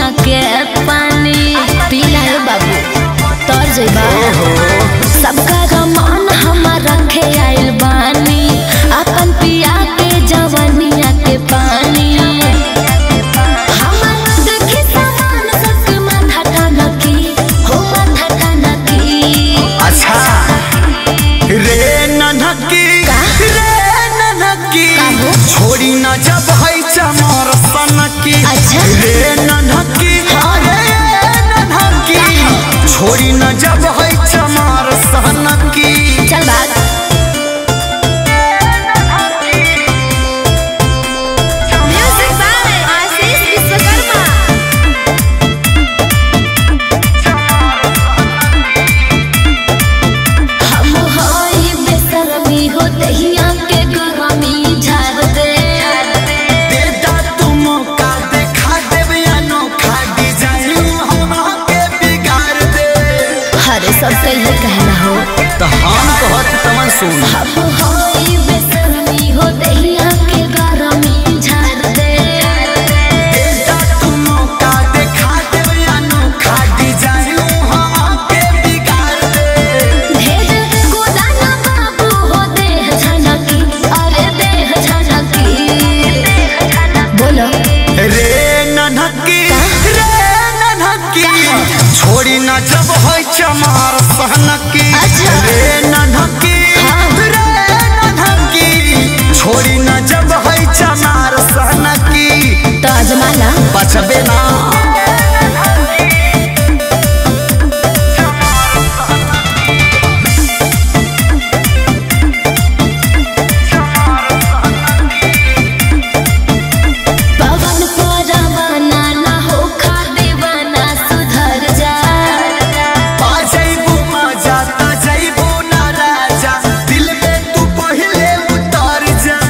के पानी पीला है बाबू तर जइबा सबका रमान हमार रखे आइल बानी अपन पिया के जवनिया के पानी हमार देखी सामान सबके माथा टानकी हो माथा टानकी अच्छा रे ननकी का? रे ननकी का हो? छोड़ी न जब है चमर सनकी अच्छा। रे ननकी रे ननकी छोड़ी न जब है चमर सनकी चल बात म्यूजिक बाय आशीष विश्वकर्मा हम होई बेशर्मी हो दहिया के गरमी झाड़ दे देता तुम का देखा देवे अनोखा डिजाइन हम के बिगाड़ दे हरे सब कहिए कहना हो तो हम कहत तमन सुन हम होई बेशर्मी हो दहिया के गरमी झाड़ दे देता तुम का देखा देवे अनोखा डिजाइन हम के बिगाड़ दे भेज गोदाना बाबू हो देह झनकी अरे देह झनकी बोलो रे ननकी रे ननकी छोड़ी न जब है चमार सहनकी अच्छा। रे ननकी हाँ। रे ननकी छोड़ी न जब है चमार सहनकी तो अजमाना बचबे ना पवन परवाना ना हो खा दीवाना सुधर जा आ जइबू मजा ता जइबू ना राजा दिल में तू पहिले उतर जा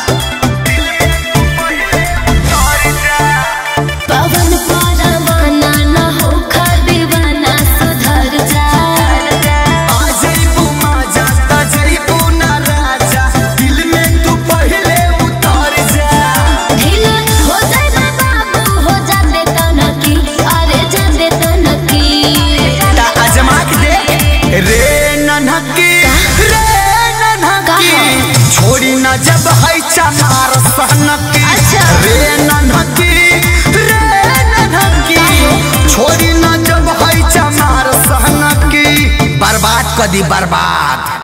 उतर जा पवन परवाना ना हो खा दीवाना सुधर जा आ जइबू मजा ता जइबू ना राजा दिल में तू पहिले उतर जा ढील हो जाए बाबू हो जाते तनकी अरे जाते तनकी ता अजमा के दे रे ननकी रे ननकी कहा? छोड़ी न जब है चमार सहनकी अच्छा। रे ननकी रे ननकी छोड़ी न जब है चमार सहनकी बर्बाद कदी बर्बाद